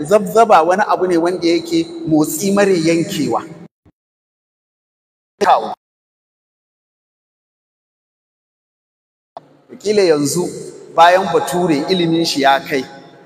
zabzaba wani abu ne wanda yake motsi mare yankewa kila yanzu bayan bature ilimin shi ya kai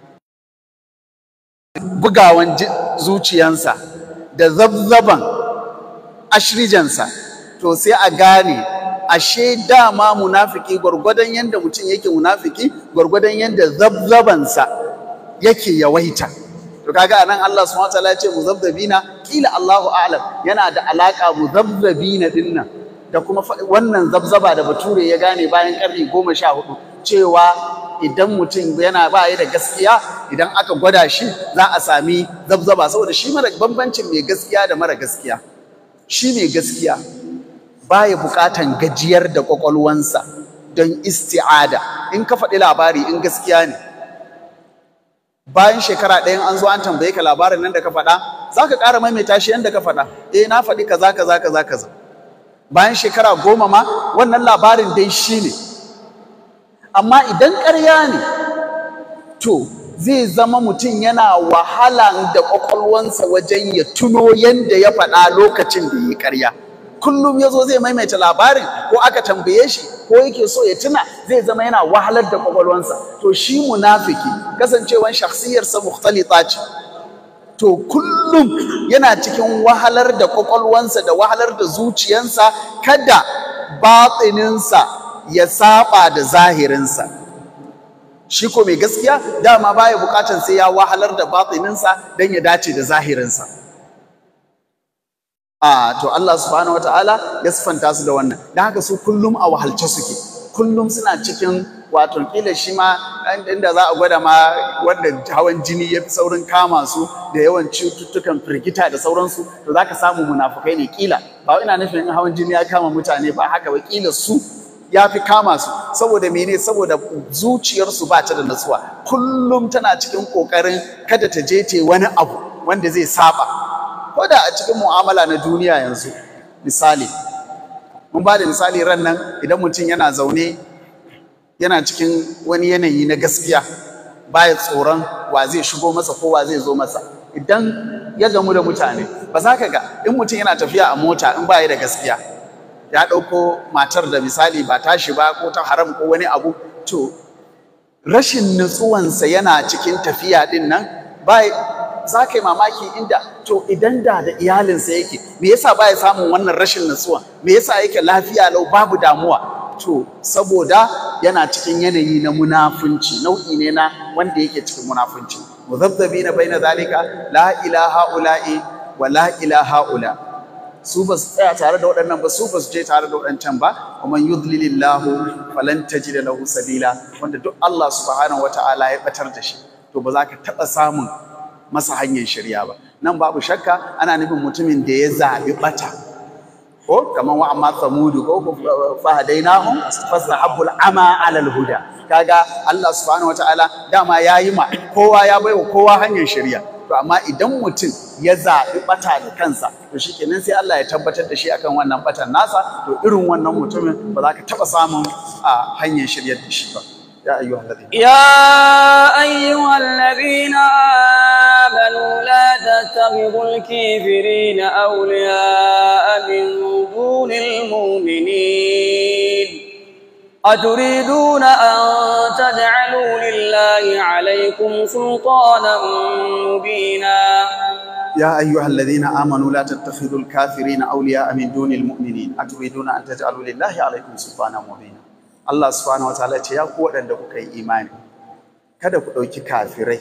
bugawan zuciyansa da zabzaban ashrijansa to sai a gane ashe dama munafiki gwargwadon yadda mutum yake munafiki gwargwadon yadda zabzabansa yake yawaita to kaga anan Allah subhanahu wataala ya ce muzabzabina kila Allahu a'lam yana da alaka muzabzabina dinnan da kuma wannan zabzaba da bature ya gane bayan karni goma sha hudu cewa idan mutum yana ba ya da gaskiya idan aka gwada shi za a sami zabzaba saboda shi mara bambancin mai gaskiya da mara gaskiya shi mai gaskiya baya bukatan gajiyar da kwakwalwansa don isti'ada in ka faɗi labari in gaskiya ne bayan shekara ɗayan an zo an tambaye ka labarin nan da ka faɗa za ka ƙara maimaita shi yadda ka faɗa eh na faɗi kaza kaza kaza kaza bayan shekara goma ma wannan labarin dai shi ne amma idan ƙarya ne to zai zama mutum yana wahala da ƙwaƙwalwansa wajen ya tuno yadda ya faɗa lokacin da ya yi ƙarya kullum ya zo zai maimaita labarin ko aka tambaye shi ko yake so ya tuna zai zama yana wahalar da ƙwaƙwalwansa to shi munafiki kasancewan shakhsiyarsa mukhtalita ce to kullum yana cikin wahalar da ƙwaƙwalwansa da wahalar da zuciyansa kada batsininsa ya saba da zahirinsa shi ko mai gaskiya dama baya bukatan sai ya wahalar da batininsa don ya dace da zahirinsa a to Allah subhanahu wataala ya sifanta su da wannan don haka su kullum a wahalce suke kullum suna cikin wato kila shi ma inda za a gwada ma wanda hawan jini ya fi saurin kama su da yawan cututtukan firgita da sauransu to za ka samu munafukai ne kila ba ina nufin in hawan jini ya kama mutane ba haka ba kila su ya fi kama su saboda mene saboda zuciyarsu ba ta da natsuwa kullum tana cikin ƙoƙarin kada ta je ta wani abu wanda zai saba ko da a cikin mu'amala na duniya yanzu misali mun ba da misali ran nan idan mutum yana zaune yana cikin wani yanayi na gaskiya baya tsoron wa zai shigo masa ko wa zai zo masa idan ya gamu da mutane ba za ka ga in mutum yana tafiya a mota in baya da gaskiya ya ɗauko matar da misali ba tashi ba ko ta haram ko wani abu to rashin nutsuwansa yana cikin tafiya ɗin nan ba za ka yi mamaki inda to idan da da iyalinsa yake me yasa ba ya samun wannan rashin nutsuwa me yasa yake lafiya lau babu damuwa to saboda yana cikin yanayi na munafunci nau'i ne na wanda yake cikin munafunci muzabzabina baina zalika la ilaha ula'i wa la ilaha ula su ba su tsaya tare da waɗannan ba su ba su je tare da waɗancan ba wa man yudlilillahu falan tajida lahu sabila wanda duk Allah subhanahu wata'ala ya batar da shi to ba za ka taɓa samun masa hanyar shirya ba nan babu shakka ana nufin mutumin da ya zaɓi ɓata ko kamar wa amma samudu ko fahadainahum fastahabbul ama alal huda kaga Allah subhanahu wata'ala dama yayi ma kowa ya baiwa kowa hanyar shirya to amma idan mutum ya zaɓi ɓata da kansa to shikenan sai Allah ya tabbatar da shi akan wannan ɓatan nasa to irin wannan mutumin ba za ka taɓa samun a hanyar shiryar da shi ba ya ayyuhal ladina يا أيها الذين آمنوا لا تتخذوا الكافرين أولياء من دون المؤمنين أتريدون أن تجعلوا لله عليكم سلطانا مبينا يا أيها الذين آمنوا لا تتخذوا الكافرين أولياء من دون المؤمنين أتريدون أن تجعلوا لله عليكم سلطانا مبينا Allah subhanahu wataala ce ya ku waɗanda kuka yi imani kada ku ɗauki kafirai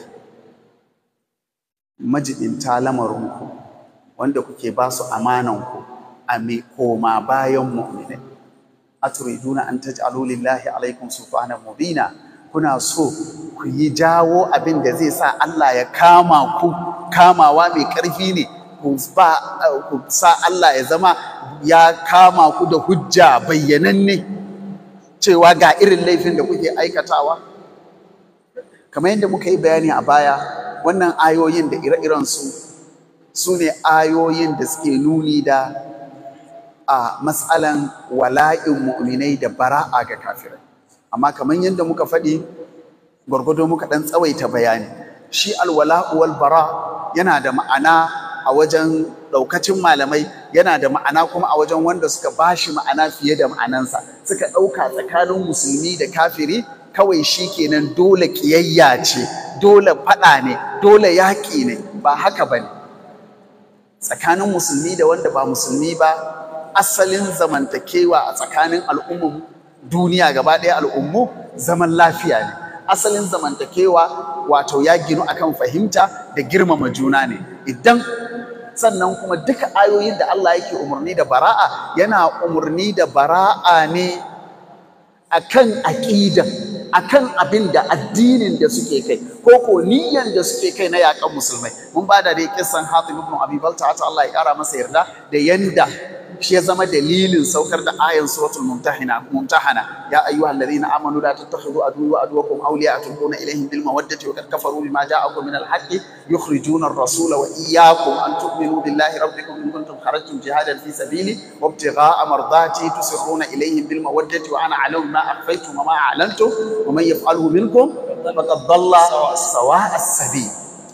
majibinta lamarinku wanda kuke ba su amananku a mai koma bayan mu'minai aturiduna an taj'alu lillahi alaikum sultanan mubina kuna so ku yi jawo abin da zai sa Allah ya kama ku kamawa mai ƙarfi ne ku ba ku sa Allah ya zama ya kama ku da hujja bayyananne cewa ga irin laifin da kuke aikatawa kamar yadda muka yi bayani a baya wannan ayoyin da ire-irensu su ne ayoyin da suke nuni da a matsalan wala'in mu'minai da bara'a ga kafirai amma kamar yadda muka faɗi gwargwado muka ɗan tsawaita bayani shi alwala'u wal bara yana da ma'ana a wajen ɗaukacin malamai yana da ma'ana kuma a wajen wanda suka bashi ma'ana fiye da ma'anansa suka ɗauka tsakanin musulmi da kafiri kawai shi kenan dole ƙiyayya ce dole faɗa ne dole yaƙi ne ba haka ba ne tsakanin musulmi da wanda ba musulmi ba asalin zamantakewa a tsakanin al'ummu duniya gaba ɗaya al'ummu zaman lafiya ne asalin zamantakewa wato ya ginu akan fahimta da girmama juna ne idan sannan kuma duka ayoyin da Allah yake umarni da bara'a yana umarni da bara'a ne akan aƙidan akan abin da addinin da suke kai ko ko niyyan da suke kai na yakan musulmai mun ba da dai kissan Hatib ibn Abi Balta ta Allah ya kara masa yarda da yanda shi ya zama dalilin saukar da ayan suratul mumtahina mumtahana ya ayyuhal ladina amanu la tattakhidhu aduwwa wa aduwwakum awliya tulquna ilayhim bil mawaddati wa qad kafaru bima ja'akum min al haqqi yukhrijuna ar-rasula wa iyyakum an tu'minu billahi rabbikum in kuntum kharajtum jihadan fi sabili wa ibtigha'a mardati tusirruna ilayhim bil mawaddati wa ana a'lamu ma akhfaytum wa ma a'lantum wa man yaf'alhu minkum faqad dhalla sawa'a as-sabil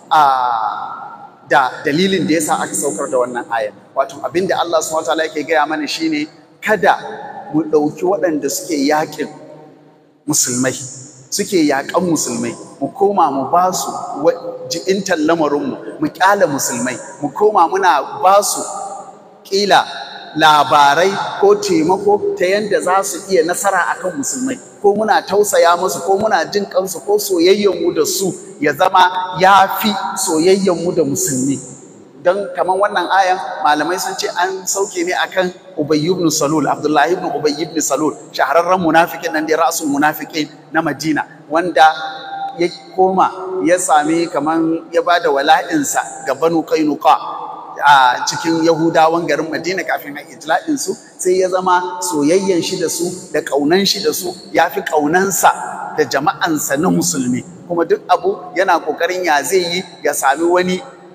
da dalilin da yasa aka saukar da wannan ayan wato abinda Allah subhanahu wataala yake gaya mana shine kada mu ɗauki waɗanda suke yaƙin musulmai suke yaƙan musulmai mu koma mu ba su ji'intar lamarinmu mu ƙyala musulmai mu koma muna ba su ƙila labarai ko taimako ta yadda za su iya nasara akan musulmai ko muna tausaya musu ko muna jin kansu ko soyayyenmu da su ya zama ya fi soyayyenmu da musulmi don kamar wannan ayan malamai sun ce an sauke ne akan Ubay ibn Salul Abdullahi ibn Ubay ibn Salul shahararren munafikin nan da rasul munafiqin na Madina wanda ya koma ya sami kaman ya bada wala'insa ga Banu Qainuqa a cikin Yahudawan garin Madina kafin a itla'in su sai ya zama soyayyen shi da su da ƙaunan shi da su ya fi ƙaunansa da jama'ansa na musulmi kuma duk abu yana ƙoƙarin ya zai yi ya sami wani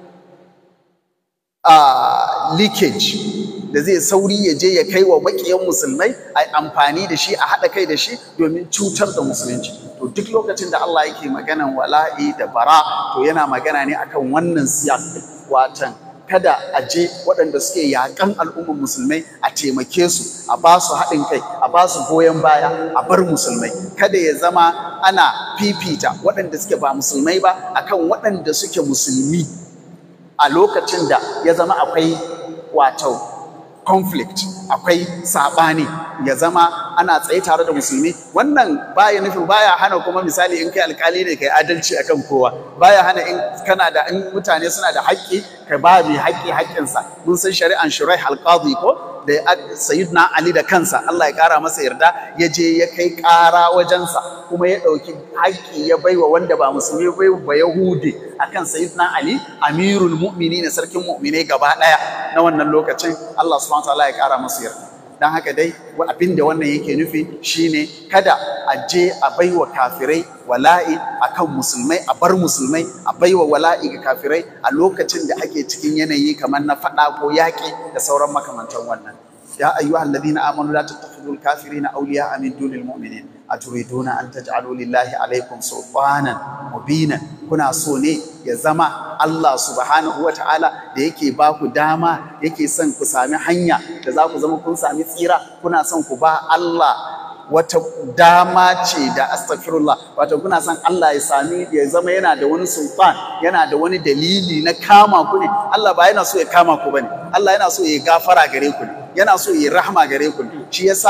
leakage da zai sauri ya je ya kai wa maƙiyan musulmai a amfani da shi a haɗa kai da shi domin cutar da musulunci to duk lokacin da Allah yake maganan wala'i da bara to yana magana ne akan wannan siyasa watan kada a je waɗanda suke yaƙan al'ummar musulmai a taimake su a ba su haɗin kai a ba su goyon baya a bar musulmai kada ya zama ana fifita waɗanda suke ba musulmai ba akan waɗanda suke musulmi a lokacin da ya zama akwai wato conflict akwai saɓani ya zama ana tsaye tare da musulmi wannan baya nufi baya hana kuma misali in kai alkali ne kai adalci akan kowa baya hana in kana da in mutane suna da haƙƙi ka ba mai haƙƙi haƙƙinsa mun san shari'an shuraih alqadi ko da sayyidina ali da kansa Allah ya ƙara masa yarda ya je ya kai ƙara wajensa kuma ya ɗauki haƙƙi ya baiwa wanda ba musulmi bai ba yahudi akan sayyidina ali amirul mu'minin sarkin mu'minai gaba ɗaya na wannan lokacin Allah subhanahu wa ta'ala ya ƙara masa yarda don haka dai abin da wannan yake nufi shine kada a je a baiwa kafirai wala'i akan musulmai a bar musulmai a baiwa wala'i ga kafirai a lokacin da ake cikin yanayi kamar na faɗa ko yaƙi da sauran makamantan wannan ya ayyuha alladhina amanu la tattakhidul kafirina awliya'a min dunil mu'minin aturiduna an taj'alu lillahi alaykum sultanan mubinan kuna so ne ya zama Allah subhanahu wa ta'ala da yake ba ku dama yake son ku sami hanya da za ku zama kun sami tsira kuna son ku ba Allah wata dama ce da astaghfirullah wato kuna son Allah ya sami ya zama yana da wani sultan yana da wani dalili na kama ku ne Allah ba yana so ya kama ku bane Allah yana so ya gafara gare ku ne yana so ya rahama gare ku ne shi yasa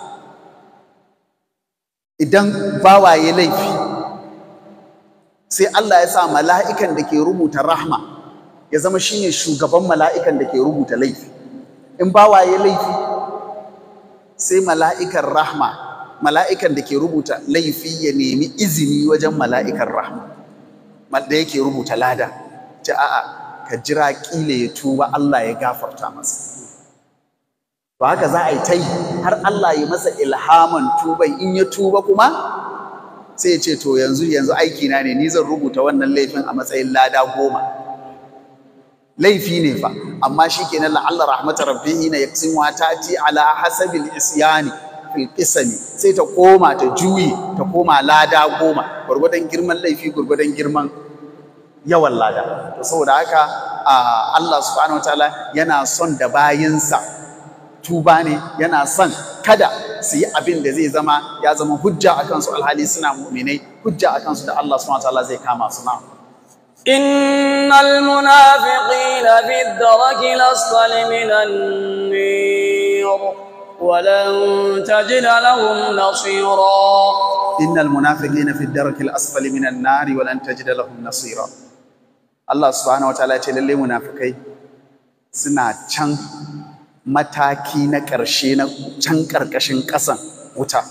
idan bawaye laifi sai Allah ya sa mala'ikan da ke rubuta rahma ya zama shine shugaban mala'ikan da ke rubuta laifi in bawaye laifi sai mala'ikan rahma mala'ikan da ke rubuta laifi ya nemi izini wajen mala'ikan rahma da yake rubuta lada ce a'a ka jira kila ya tuba Allah ya gafarta masa to haka za a yi ta yi har Allah ya masa ilhaman tuban in ya tuba kuma sai ya ce to yanzu yanzu aiki na ne ni zan rubuta wannan laifin a matsayin lada goma laifi ne fa amma shikenan la'alla rahmatar rabbihi na yaqsimu tati ala hasabil isyani fil qisami sai ta koma ta juyi ta koma lada goma gurgudan girman laifi gurgudan girman yawan lada to saboda haka Allah subhanahu wataala yana son da bayinsa tuba ne yana son kada su yi abin da zai zama ya zama hujja a kansu alhali suna mu'minai hujja a kansu da Allah subhanahu wataala zai kama su na إن المنافقين في الدرك الأسفل من النير ولن تجد لهم نصيرا إن المنافقين في الدرك الأسفل من النار ولن تجد لهم نصيرا الله سبحانه وتعالى يقول للي منافقين suna can mataki na ƙarshe na can ƙarƙashin ƙasan wuta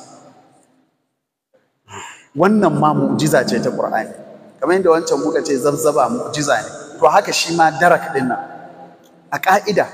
wannan ma mu'jiza ce ta Qur'ani kamar yadda wancan muka ce zabzaba mu'jiza ne to haka shi ma darak din nan a ƙa'ida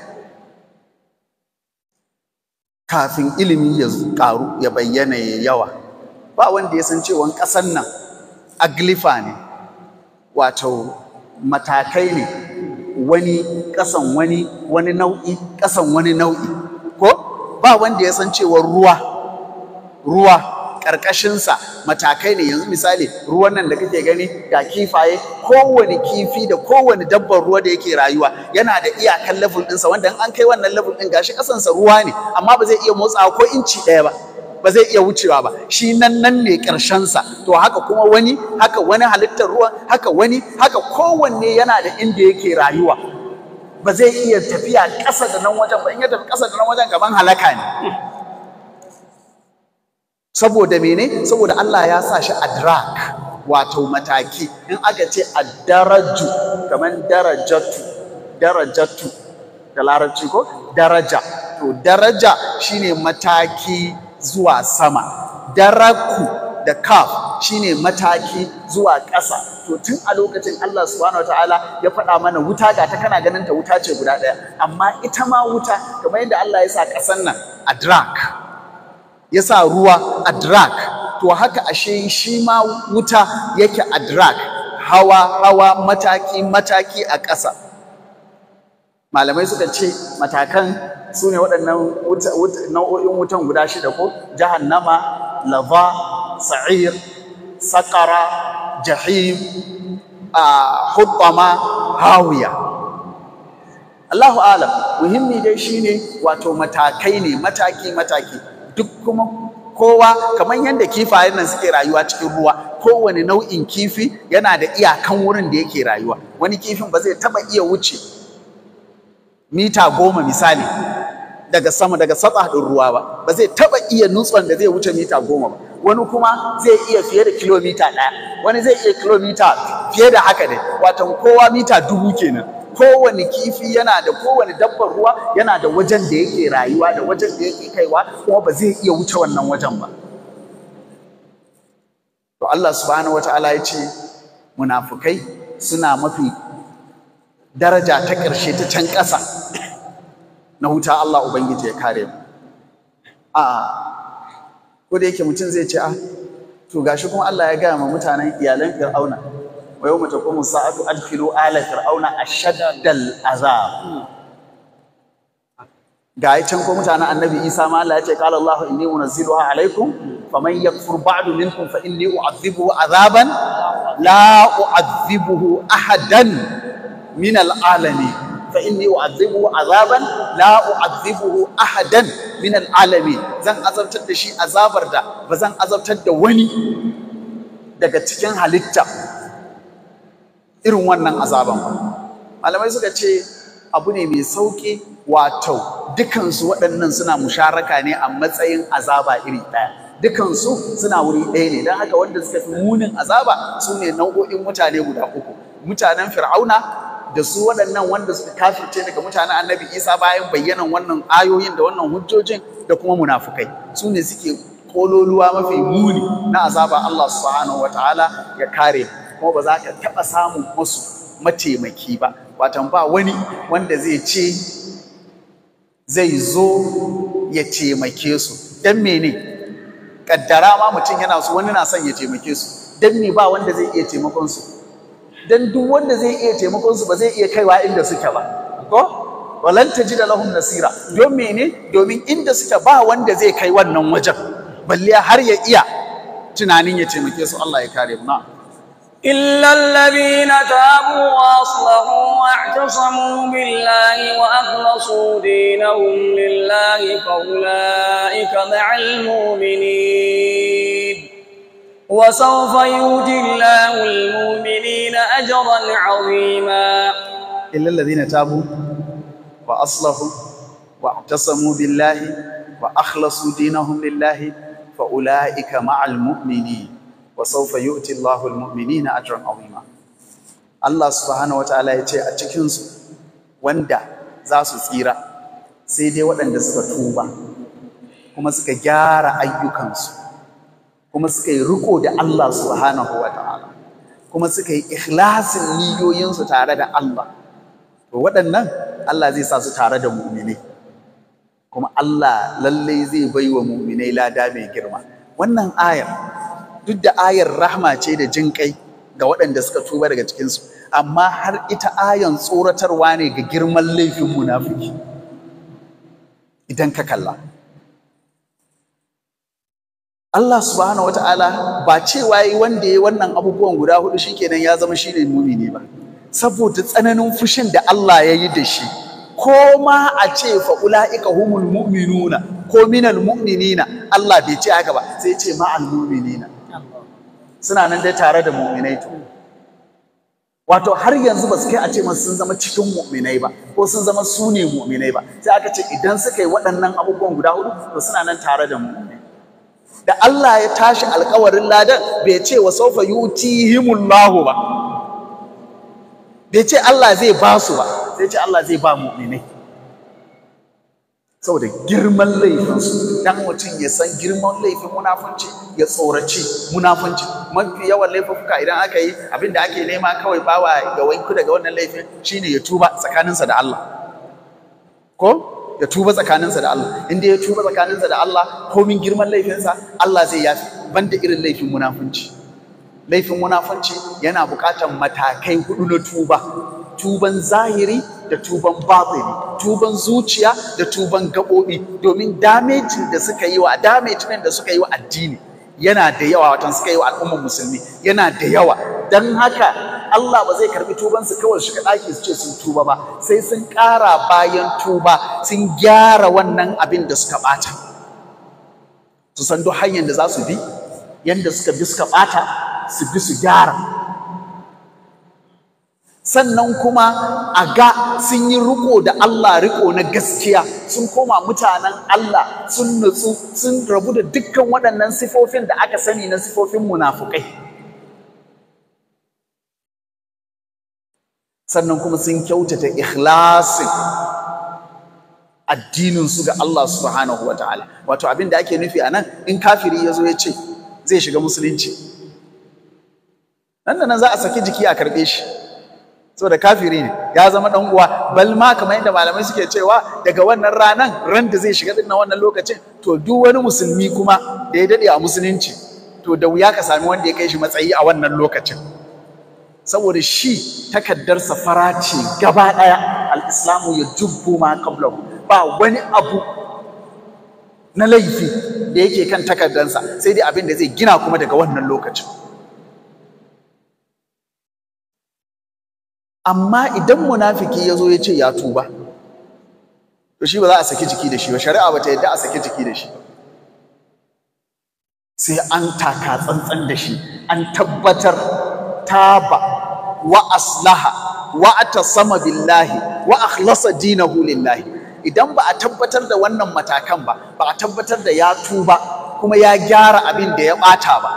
kafin ilimi ya ƙaru ya bayyana ya yawa ba wanda ya san cewa ƙasar nan aglifa ne wato matakai ne wani ƙasan wani wani nau'i ƙasan wani nau'i ko ba wanda ya san cewa ruwa ruwa ƙarƙashinsa matakai ne yanzu misali ruwan nan da kake gani ga kifaye kowane kifi da kowane dabbar ruwa da yake rayuwa yana da iyakan level ɗinsa wanda an kai wannan level ɗin gashi ƙasansa ruwa ne amma ba zai iya motsawa ko inci ɗaya ba ba zai iya wucewa ba shi nan nan ne ƙarshensa to haka kuma wani haka wani halittar ruwan haka wani haka kowanne yana da inda yake rayuwa ba zai iya tafiya ƙasa da nan wajen ba in ya tafi ƙasa da nan wajen gaban halaka ne saboda mene saboda Allah ya sa shi adrak wato mataki in aka ce addaraju kaman darajatu darajatu da larabci ko daraja to daraja shine mataki zuwa sama daraku da kaf shine mataki zuwa ƙasa to tun a lokacin Allah subhanahu wataala ya faɗa mana wuta ga ta kana ganin ta wuta ce guda ɗaya amma ita ma wuta kamar yadda Allah ya sa ƙasan nan adrak ya sa ruwa adrak to haka ashe shi ma wuta yake adrak hawa hawa mataki mataki a ƙasa malamai suka ce matakan su ne waɗannan nau'o'in wutan guda shida ko jahannama lava sa'ir saƙara jahim a hubbama hawiya Allahu alam muhimmi dai shine wato matakai ne mataki mataki duk kuma kowa kamar yadda kifayen nan suke rayuwa cikin ruwa kowane nau'in kifi yana da iyakan wurin da yake rayuwa wani kifin ba zai taba iya wuce mita goma misali daga sama daga satsa ɗin ruwa ba ba zai taba iya nutson da zai wuce mita goma ba wani kuma zai iya fiye da kilomita ɗaya wani zai iya kilomita fiye da haka dai watan kowa mita dubu kenan kowane kifi yana da kowane dabbar ruwa yana da wajen da yake rayuwa da wajen da yake kaiwa kuma ba zai iya wuce wannan wajen ba to Allah subhanahu wata'ala ya ce munafukai suna mafi daraja ta ƙarshe ta can ƙasa na wuta Allah ubangiji ya kare mu a ko da yake mutum zai ce a to gashi kuma Allah ya gaya ma mutanen iyalan Fir'auna wa yawma taqumu sa'atu adkhilu ala fir'auna ashaddal azab ga yi can ko mutanen annabi Isa ma Allah ya ce qala Allahu inni munazziluha alaikum faman yakfur ba'du minkum fa inni u'adhibuhu azaban la u'adhibuhu ahadan min al'alamin fa inni u'adhibuhu azaban la u'adhibuhu ahadan min al'alamin zan azabtar da shi azabar da ba zan azabtar da wani daga cikin halitta irin wannan azaban ba malamai suka ce abu ne mai sauƙi wato dukansu waɗannan suna musharaka ne a matsayin azaba iri ɗaya dukansu suna wuri ɗaya ne don haka wanda suka fi munin azaba su ne nau'o'in mutane guda uku mutanen fir'auna da su waɗannan wanda suka kafirce daga mutanen annabi isa bayan bayyanan wannan ayoyin da wannan hujjojin da kuma munafukai su ne suke kololuwa mafi muni na azaba Allah subhanahu wataala ya kare kuma ba za ka taɓa samun masu mataimaki ba watan ba wani wanda zai ce zai zo ya taimake su don mene kaddara ma mutum yana so wani na son ya taimake su don me ba wanda zai iya taimakon su don duk wanda zai iya taimakon su ba zai iya kaiwa inda suke ba ko walan tajida lahum nasira don mene domin inda suke ba wanda zai kai wannan wajen balle har ya iya tunanin ya taimake su Allah ya kare mu na إلا الذين تابوا وأصلحوا واعتصموا بالله وأخلصوا دينهم لله فأولئك مع المؤمنين وسوف يؤتي الله المؤمنين أجرا عظيما إلا الذين تابوا وأصلحوا واعتصموا بالله وأخلصوا دينهم لله فأولئك مع المؤمنين وسوف يؤتي الله المؤمنين أجرا عظيما Allah subhanahu wataala ya ce a cikinsu wanda za su tsira sai dai waɗanda suka tuba kuma suka gyara ayyukansu kuma suka yi riko da Allah subhanahu wataala kuma suka yi ikhlasin niyoyinsu tare da Allah to waɗannan Allah zai sa su tare da mu'minai kuma Allah lallai zai bai wa mu'minai lada mai girma wannan ayar duk da ayar rahma ce da jin kai ga waɗanda suka tuba daga cikinsu amma har ita ayan tsoratarwa ne ga girman laifin munafiki idan ka kalla Allah subhanahu wata'ala ba cewa yi wanda ya wannan abubuwan guda hudu shikenan ya zama shine mumini ba saboda tsananin fushin da Allah ya yi da shi ko ma a ce fa ulaika humul mu'minuna ko minal mu'minina Allah bai ce haka ba sai ce ma'al mu'minina suna nan dai tare da mu'minai to wato har yanzu ba su kai a ce masu sun zama cikin mu'minai ba ko sun zama su ne mu'minai ba sai aka ce idan suka yi waɗannan abubuwan guda hudu to suna nan tare da mu'minai da Allah ya tashi alkawarin ladan bai ce wa saufa yutihimullahu ba bai ce Allah zai ba su ba sai ce Allah zai ba mu'minai saboda girman laifinsu dan mutum ya san girman laifin munafunci ya tsoraci munafunci mafi yawan laifuka idan aka yi abin da ake nema kawai bawa ya wanku daga wannan laifin shine ya tuba tsakaninsa da Allah ko ya tuba tsakaninsa da Allah inda ya tuba tsakaninsa da Allah komin girman laifinsa Allah zai yafi banda irin laifin munafunci laifin munafunci yana buƙatar matakai hudu na tuba tuban zahiri da tuban batini tuban zuciya da tuban gaɓoɓi domin damejin da suka yi wa damejin da suka yi wa addini yana da yawa watan suka yi wa al'ummar musulmi yana da yawa don haka Allah ba zai karbi tubansu kawai shiga ɗaki su ce sun tuba ba sai sun ƙara bayan tuba sun gyara wannan abin da suka ɓata su san duk hanyar da za su bi yadda suka bi suka ɓata su bi su gyara sannan kuma a ga sun yi riko da Allah riko na gaskiya sun koma mutanen Allah sun nutsu sun rabu da dukkan waɗannan sifofin da aka sani na sifofin munafukai sannan kuma sun kyautata ikhlasin addininsu ga Allah subhanahu wa ta'ala wato abin da ake nufi a nan in kafiri ya zo ya ce zai shiga musulunci nan da nan za a saki jiki a karɓe shi saboda kafiri ne ya zama dan uwa bal ma kamar yadda malamai suke cewa daga wannan ranan ran da zai shiga dinnan wannan lokacin to duk wani musulmi kuma da ya dade a musulunci to da wuya ka sami wanda ya kai shi matsayi a wannan lokacin saboda shi takaddarsa fara ce gaba daya al-islamu ya jubbu ma qablahu ba wani abu na laifi da yake kan takaddarsa sai dai abin da zai gina kuma daga wannan lokacin amma idan munafiki ya zo ya ce ya tuba to shi ba za a saki jiki da shi ba shari'a ba ta yadda a saki jiki da shi sai an taka tsantsan da shi an tabbatar taba wa aslaha wa atasama billahi wa akhlasa dinahu lillahi idan ba a tabbatar da wannan matakan ba ba a tabbatar da ya tuba kuma ya gyara abin da ya bata ba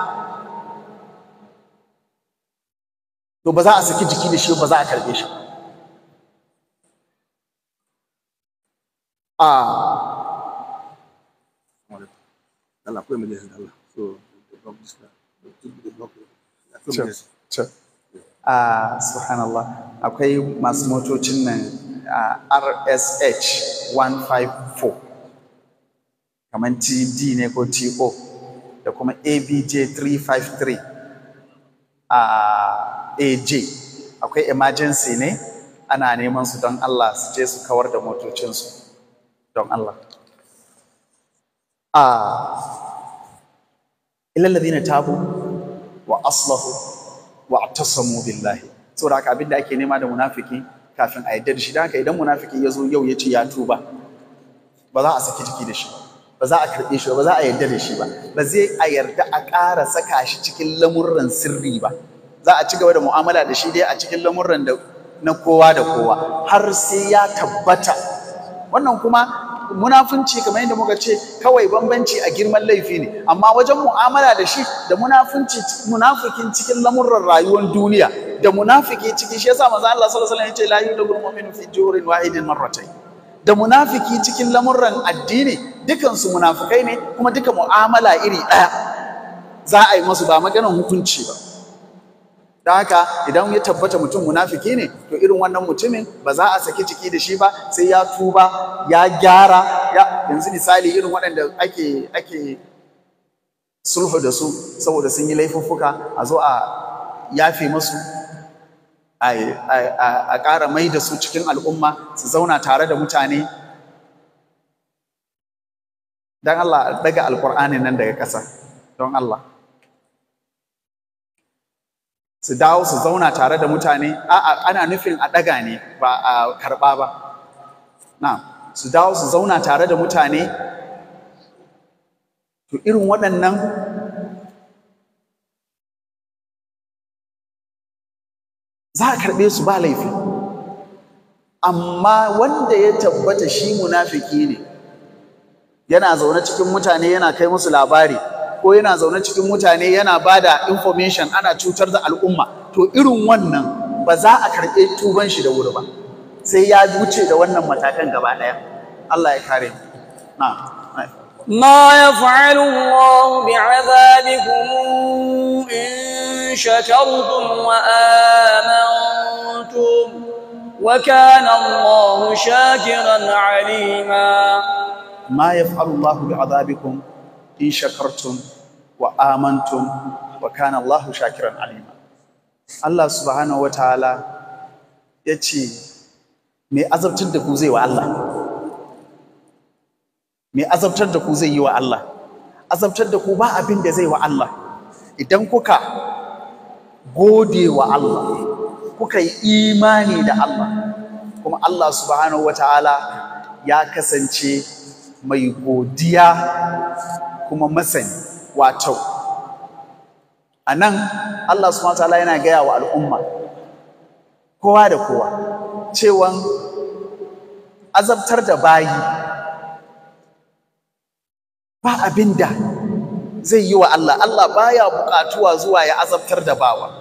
to ba za a saki jiki da shi ba za a karbe shi a Allah akwai majalisa da Allah so the block this the block akwai Sure, majalisa sure. a subhanallah akwai masu motocin nan a RSH 154 kamar TD ne ko TO da kuma ABJ 353 a AJ akwai emergency ne ana neman su don Allah su je su kawar da motocinsu don Allah a ilal ladina tabu wa aslahu wa tasamu billahi saboda haka abin da ake nema da munafiki kafin a yadda da shi da haka idan munafiki ya zo yau ya ce ya tuba ba za a saki jiki da shi ba za a karɓe shi ba za a yarda da shi ba ba zai a yarda a ƙara saka shi cikin lamurran sirri ba za a ci gaba da mu'amala da shi dai a cikin lamurran da na kowa da kowa har sai ya tabbata wannan kuma munafunci kamar yadda muka ce kawai bambanci a girman laifi ne amma wajen mu'amala da shi da munafunci munafikin cikin lamurran rayuwar duniya da munafiki cikin shi yasa manzo Allah sallallahu alaihi wasallam ya ce la yudul mu'minu fi jurin wahidin marratayn da munafiki cikin lamurran addini dukansu munafikai ne kuma duka mu'amala iri ɗaya za a yi masu ba maganar hukunci ba don haka idan ya tabbata mutum munafiki ne to irin wannan mutumin ba za a saki jiki da shi ba sai ya tuba ya gyara ya yanzu misali irin waɗanda ake ake sulhu da su saboda sun yi laifuffuka a zo a yafe masu a ƙara mai da su cikin al'umma su zauna tare da mutane don Allah daga alƙur'ani nan daga ƙasa don Allah su dawo su zauna tare da mutane a'a ana nufin a ɗaga ne ba a karɓa ba na su dawo su zauna tare da mutane to irin waɗannan za a karɓe su ba laifi amma wanda ya tabbata shi munafiki ne yana zaune cikin mutane yana kai musu labari ko yana zaune cikin mutane yana ba da information ana cutar da al'umma to irin wannan ba za a karɓe tuban shi da wuri ba sai ya wuce da wannan matakan gaba ɗaya Allah ya kare na ما يفعل الله بعذابكم إن شكرتم وآمنتم وكان الله شاكرا عليما ما يفعل الله بعذابكم إن شكرتم وآمنتم وكان الله شاكرا عليما الله سبحانه وتعالى yace me azabtar da ku zai wa Allah me azabtar da ku zai yi wa Allah azabtar da ku ba abin da zai wa Allah idan kuka gode wa Allah kuka yi imani da Allah kuma Allah subhanahu wataala ya kasance mai godiya kuma masani wato a nan Allah subhanahu wataala yana gaya wa al'umma kowa da kowa cewan azabtar da bayi ba abin da zai yi wa Allah Allah baya buƙatuwa zuwa ya azabtar da bawa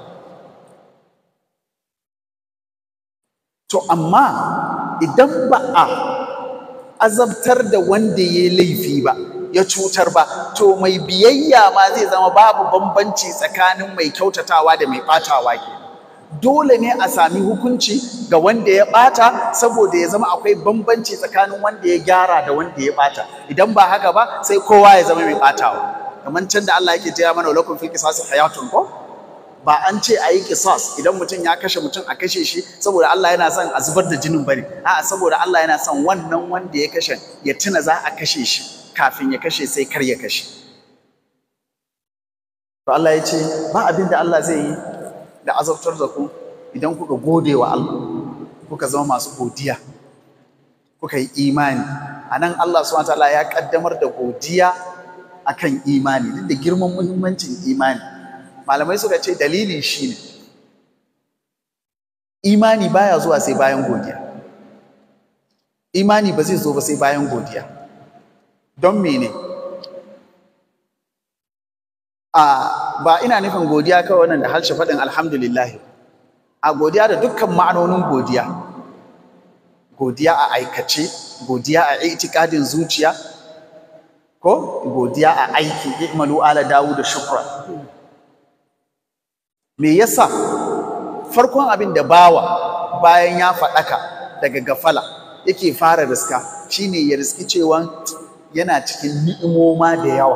to amma idan ba a azabtar da wanda ya laifi ba ya cutar ba to mai biyayya ma zai zama babu bambanci tsakanin mai kyautatawa da mai ɓatawa ke dole ne a sami hukunci ga wanda ya ɓata saboda ya zama akwai bambanci tsakanin wanda ya gyara da wanda ya ɓata idan ba haka ba sai kowa ya zama mai ɓatawa kamar can da Allah yake taya mana lakum fil qisas hayatun ko ba an ce a yi kisas idan mutum ya kashe mutum a kashe shi saboda Allah yana son a zubar da jinin bane a'a saboda Allah yana son wannan wanda ya kashe ya tuna za a kashe shi kafin ya kashe sai kar ya kashe to Allah ya ce ba abin da Allah zai yi da azabtar da ku idan kuka gode wa Allah kuka zama masu godiya kuka yi imani anan Allah subhanahu wataala ya kaddamar da godiya akan imani duk da girman muhimmancin imani malamai suka ce dalili shine imani baya zuwa sai bayan godiya imani ba zai zo ba sai bayan godiya don mene a ba ina nufin godiya kawai wannan da harshe faɗin alhamdulillah a godiya da dukkan ma'anonin godiya godiya a aikace godiya a itikadin zuciya ko godiya a aiki i'malu ala dawud da shukra me yasa farkon abin da bawa bayan ya faɗaka daga gafala yake fara riska shine ya riski cewa yana cikin ni'imoma da yawa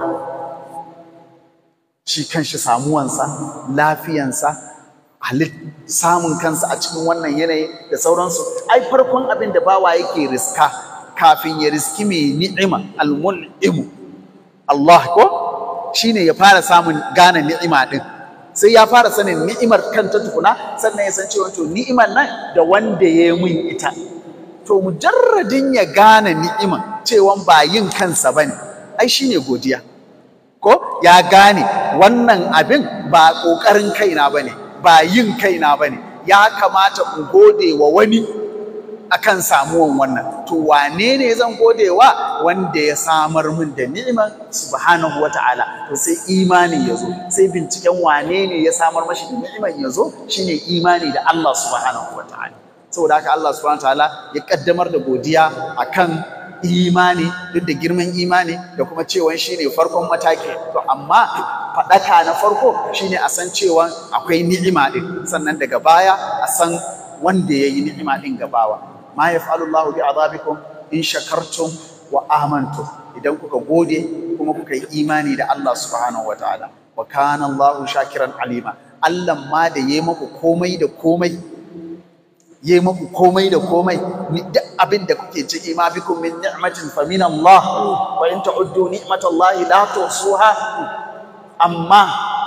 shi kanshi samuwansa lafiyansa halit samun kansa a cikin wannan yanayi da sauransu ai farkon abin da bawa yake riska kafin ya riski mai ni'ima almun'imu Allah ko shine ya fara samun gane ni'ima din sai ya fara sanin ni'imar kanta tukuna sannan ya san cewa to ni'imar nan da wanda ya yi min ita to mujarradin ya gane ni'iman cewa ba yin kansa bane ai shine godiya ko ya gane wannan abin ba ƙoƙarin kaina bane ba yin kaina bane ya kamata in gode wa wani akan samuwan wannan to wane ne zan gode wa wanda ya samar min da ni'iman subhanahu wata'ala to sai imani ya zo sai binciken wane ne ya samar mashi da ni'iman ya zo shine imani da Allah subhanahu wata'ala saboda haka Allah subhanahu wata'ala ya kaddamar da godiya akan imani duk da girman imani da kuma cewa shine farkon mataki to amma faɗaka na farko shine a san cewa akwai ni'ima din sannan daga baya a san wanda ya yi ni'ima din gabawa ma yaf'alu Allahu bi azabikum in shakartum wa amantum idan kuka gode kuma kuka yi imani da Allah subhanahu wataala wa kana Allahu shakiran alima Allah ma da yayi maku komai da komai yayi maku komai da komai duk abin da kuke ciki ma bikum min ni'matin fa min Allah wa in ta'uddu ni'matallahi la tuhsuha amma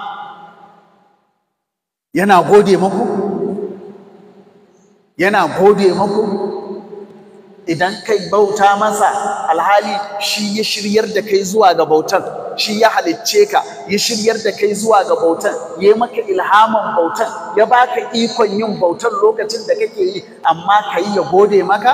yana gode maku yana gode maku idan kai bauta masa alhali shi ya shiryar da kai zuwa ga bautan shi ya halicce ka ya shiryar da kai zuwa ga bautan ya maka ilhamin bautan ya baka ikon yin bautan lokacin da kake yi amma ka yi ya gode maka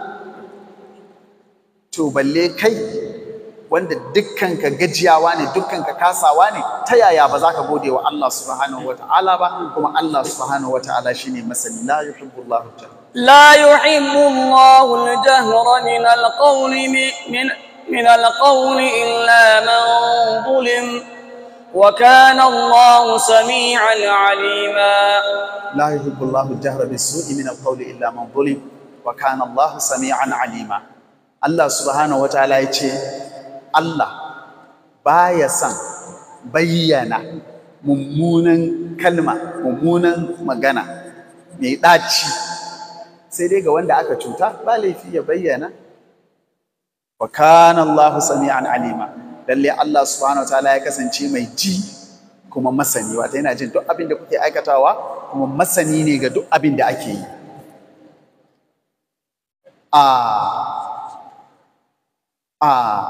to balle kai wanda dukkan ka gajiyawa ne dukkan ka kasawa ne ta yaya ba za ka gode wa Allah subhanahu wata'ala ba kuma Allah subhanahu wata'ala shine masani la yuhibbullahu ta'ala لا يحب الله الجهر من القول من من القول إلا من ظلم وكان الله سميعا عليما لا يحب الله الجهر بالسوء من القول إلا من ظلم وكان الله سميعا عليما الله سبحانه وتعالى يقول الله baya son bayyana mummunan kalma mummunan magana mai ɗaci sai dai ga wanda aka cuta ba laifi ya bayyana wa kana Allahu sami'an alima lalle Allah subhanahu wa ta'ala ya kasance mai ji kuma masani wata yana jin duk abin da kuke aikatawa kuma masani ne ga duk abin da ake yi a a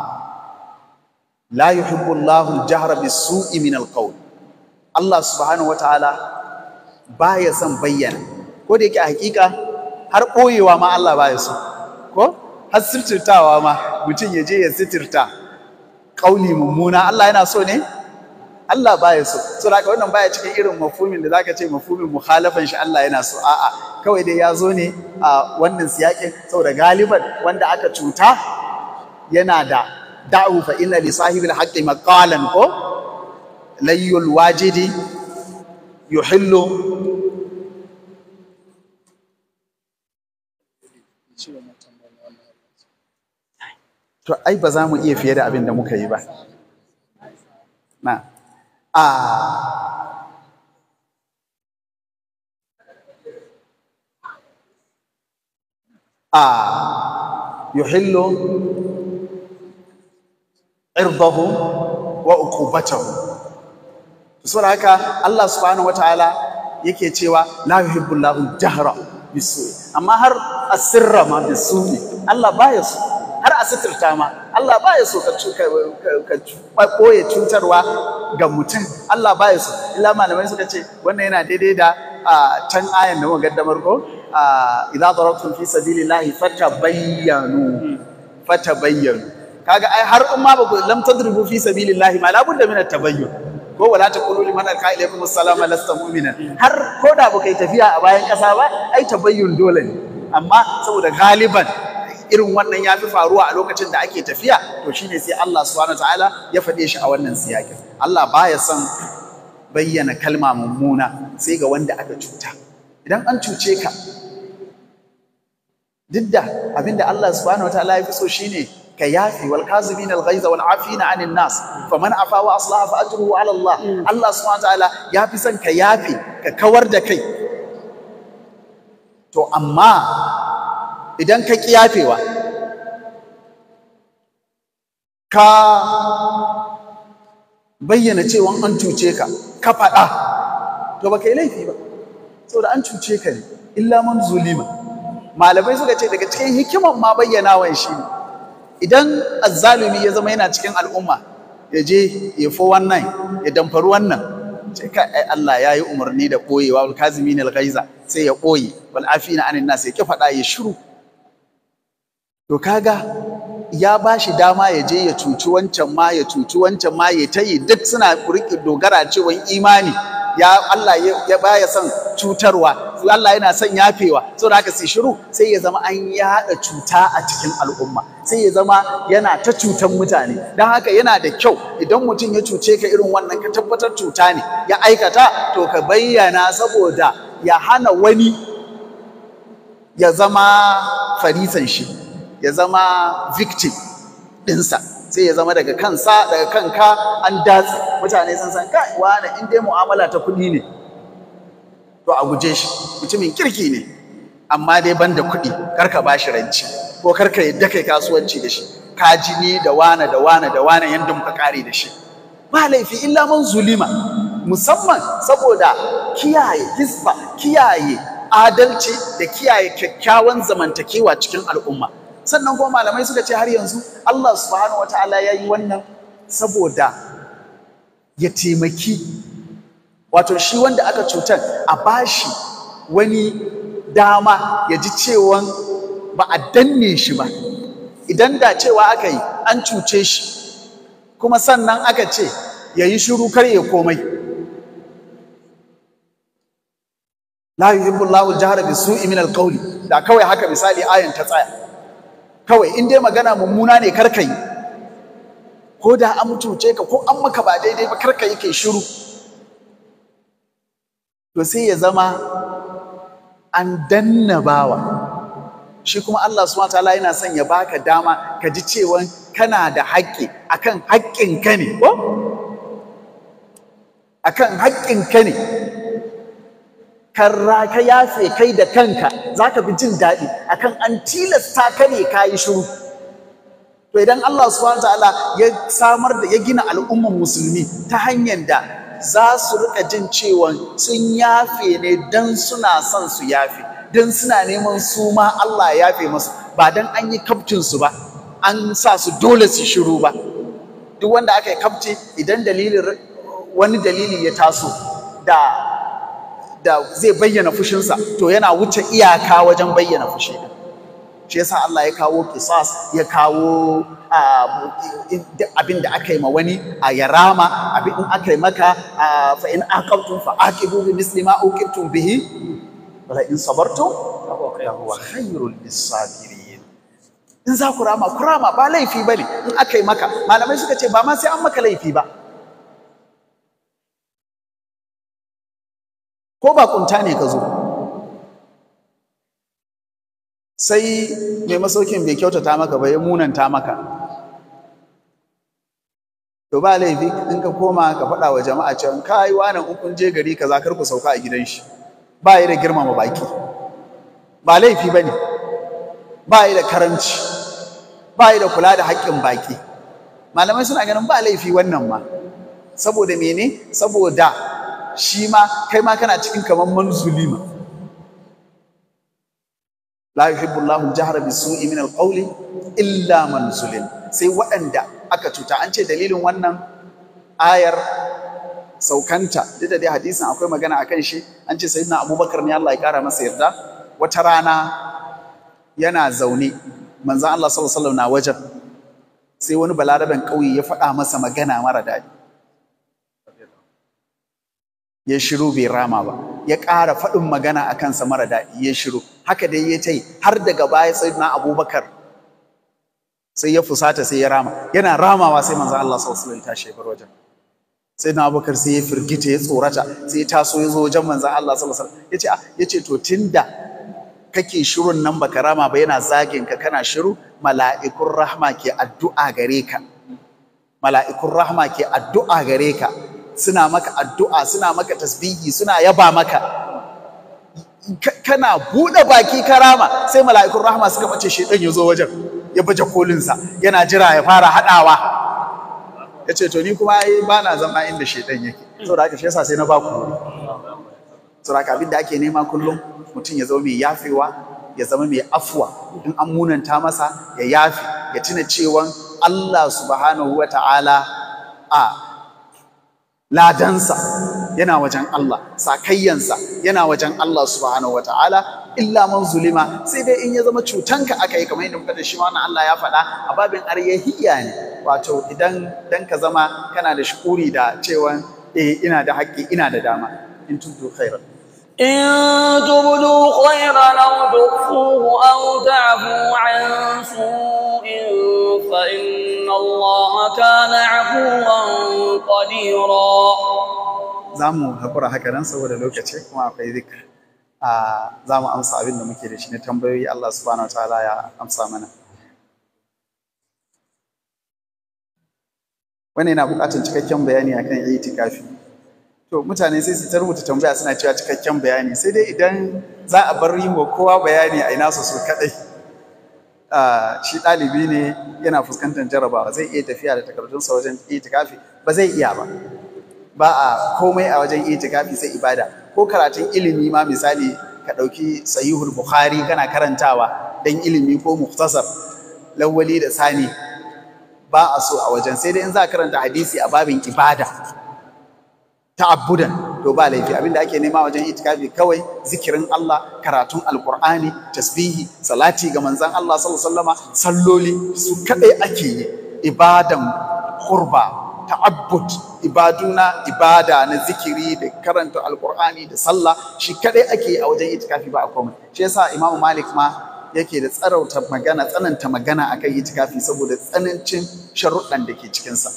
la yuhibbu Allahu al-jahra bis-su'i min al-qawl Allah subhanahu wa ta'ala baya son bayyana ko da yake a hakika har ɓoyewa ma Allah ba ya so ko har sitirtawa ma mutum ya je ya sitirta ƙauli mummuna Allah yana so ne Allah ba ya so so da wannan baya cikin irin mafhumin da zaka ce mafhumin mukhalafan shi Allah yana so a'a kawai dai ya zo ne a wannan siyakin saboda galiban wanda aka cuta yana da da'u fa inna li sahibil haqqi maqalan ko layyul wajidi yuhillu To ai ba za mu iya fiye da abin da muka yi ba. Na. A a yuhillu irdahu wa uqubatahu. Saboda haka Allah subhanahu wataala yake cewa la yuhibbu Allahu jahra bisu'i amma har asirra ma bisu'i Allah baya so har a suturta ma Allah baya so ka ka koye cutarwa ga mutum Allah baya so illa malamai suka ce wannan yana daidai da can ayan da muka gaddamar ko idza darabtum fi sabilillahi fatabayyanu fatabayyanu kaga ai har in ma ba ku lam tadribu fi sabilillahi ma labudda min at-tabayyun ko wala taqulu liman alqa ilaykum assalama lasta mu'minan har ko da ba kai tafiya a bayan kasa ba ai tabayyun dole ne amma saboda galiban irin wannan ya fi faruwa a lokacin da ake tafiya to shine sai Allah subhanahu wataala ya faɗe shi a wannan siyakin Allah baya son bayyana kalma mummuna sai ga wanda aka cuta idan an cuce ka duk da abinda Allah subhanahu wataala ya fi so shine ka yafi wal kazimin al ghaiza wal afina anin nas faman afa wa aslaha fa ajruhu ala Allah Allah subhanahu wataala ya fi son ka yafi ka kawar da kai to amma idan ka ƙi yafewa ka bayyana cewa an cuce ka ka faɗa to baka yi laifi ba saboda an cuce ka ne illa man zulima malamai suka ce daga cikin hikiman ma bayyanawan shi ne idan azzalumi ya zama yana cikin al'umma ya je ya fo wannan ya damfari wannan sai ka ai Allah ya yi umarni da ɓoyewa wal kazimin al ghaiza sai ya ɓoye wal afina anin nas ya ki faɗa ya shiru to kaga ya ba shi dama ya je ya cuci wancan ma ya cuci wancan ma ya ta yi duk suna riƙe dogara cewa imani ya Allah ya baya son cutarwa Allah yana son yafewa saboda haka sai shiru sai ya zama an yaɗa cuta a cikin al'umma sai ya zama yana ta cutan mutane don haka yana da kyau idan mutum ya cuce ka irin wannan ka tabbatar cuta ne ya aikata to ka bayyana saboda ya hana wani ya zama farisan shi ya zama victim ɗinsa sai ya zama daga kansa daga kanka an datse mutane sun san kai wani in dai mu'amala ta kuɗi ne to a guje shi mutumin kirki ne amma dai ban da kuɗi kar ka bashi ranci ko kar ka yadda kai kasuwanci da shi ka ji ni da wane da wane da wane yanda muka kare da shi ba laifi illa man zulima musamman saboda kiyaye hisba kiyaye adalci da kiyaye kyakkyawan zamantakewa cikin al'umma sannan kuma malamai suka ce har yanzu Allah subhanahu wataala ya yi wannan saboda ya taimaki wato shi wanda aka cutar a bashi wani dama ya ji cewa ba a danne shi ba idan da cewa aka yi an cuce shi kuma sannan aka ce ya yi shiru kar ya komai la yuhibbu Allahu al-jahra bisu'i min al-qawli da kawai haka misali ayan ta tsaya kawai in dai magana mummuna ne kar ka yi ko da an cuce ka ko an maka ba daidai ba kar ka yi kai shiru to sai ya zama an danna bawa shi kuma Allah subhanahu wataala yana son ya baka dama ka ji cewa kana da haƙƙi akan haƙƙin ka ne ko akan haƙƙin ka ne karra ka yafe kai da kanka zaka fi jin daɗi akan an tilasta ka ne ka yi shiru to idan Allah subhanahu wataala ya samar da ya gina al'umman musulmi ta hanyar da za su rika jin cewa sun yafe ne don suna son su yafe don suna neman su ma Allah ya yafe musu ba don an yi kaftin su ba an sa su dole su shiru ba duk wanda aka yi kafti idan dalilin wani dalili ya taso da da zai bayyana fushinsa to yana wuce iyaka wajen bayyana fushi din shi yasa Allah ya kawo kisas ya kawo abin da aka yi ma wani a yarama abin in aka yi maka fa in aqabtum fa aqibu bi misli ma uqibtum bihi wala in sabartum fa huwa khairul lisabirin in za ku rama ku rama ba laifi bane in aka yi maka malamai suka ce ba ma sai an maka laifi ba ko ba kunta ne ka zo sai mai masaukin bai kyautata maka ba ya munanta maka to ba laifi in ka koma ka faɗa wa jama'a cewa kai wani in kun je gari kaza kar ku sauka a gidan shi ba yi da girmama baki ba laifi bane ba yi da karanci ba yi da kula da haƙƙin baki malamai suna ganin ba laifi wannan ma saboda mene saboda shi ma kai ma kana cikin kamar manzulima la yuhibbu Allahu al-jahra bisu'i min al-qawli illa man zulim sai waɗanda aka cuta an ce dalilin wannan ayar saukanta duk da dai hadisin akwai magana akan shi an ce sayyidina Abubakar ne Allah ya kara masa yarda wata rana yana zaune manzon Allah sallallahu alaihi wasallam na wajen sai wani balaraben ƙauye ya faɗa masa magana mara daɗi ya shiru bai rama ba ya ƙara faɗin magana a kansa mara daɗi ya shiru haka dai ya ce har daga baya sai na abubakar sai ya fusata sai ya rama yana ramawa sai manzan Allah sallallahu alaihi tashi bar wajen sai na abubakar sai ya firgita ya tsorata sai ya taso ya zo wajen manzan Allah sallallahu alaihi ya ce ya ce to tunda kake shirun nan baka rama ba yana zagin ka kana shiru mala'ikun rahma ke addu'a gare ka mala'ikun rahma ke addu'a gare ka suna maka addu'a suna maka tasbihi suna yaba maka kana buɗe baki karama sai mala'ikun rahama suka bace shedan ya zo wajen ya baje kolinsa yana jira ya fara haɗawa ya ce to ni kuma ai ba na zama inda shedan yake saboda haka shi yasa sai na ba ku saboda haka abin da ake nema kullum mutum ya zama mai yafewa ya zama mai afuwa in an munanta masa ya yafe ya tuna cewa Allah subhanahu wa ta'ala a ladansa yana wajen Allah sakayyansa yana wajen Allah subhanahu wa ta'ala illa man zulima sai dai in ya zama cutanka aka yi kamar yadda muka da shi wannan Allah ya faɗa a babin aryahiya ne wato idan dan ka zama kana da shukuri da cewa eh ina da haƙƙi ina da dama in tubdu khairan إن تبدوا خيرا أو تخفوه أو تعفوا عن سوء فإن الله كان عفوا قديرا za mu haƙura haka nan saboda lokaci kuma akwai zikir a za mu amsa abin da muke da shi na tambayoyi Allah subhanahu wa ta'ala ya amsa mana wani yana buƙatar cikakken bayani akan itikafi to mutane sai su ta rubuta tambaya suna cewa cikakken bayani sai dai idan za a bar yi wa kowa bayani a ina su su kaɗai shi ɗalibi ne yana fuskantar jarabawa zai iya tafiya da takardunsa wajen itikafi ba zai iya ba ba a komai a wajen itikafi sai ibada ko karatun ilimi ma misali ka ɗauki sahihul bukhari kana karantawa dan ilimi ko muktasar lawwali da sani ba a so a wajen sai dai in za ka karanta hadisi a babin ibada ta'abbudan to ba laifi abinda ake nema wajen itikafi kawai zikirin Allah karatun alqur'ani tasbihi salati ga manzon Allah sallallahu alaihi wasallama salloli su kadai ake yi ibadan qurba ta'abbud ibaduna ibada na zikiri da karanta alqur'ani da sallah shi kadai ake yi a wajen itikafi ba a komai shi yasa Imam Malik ma yake da tsarauta magana tsananta magana akan itikafi saboda tsanancin sharuɗan da ke cikinsa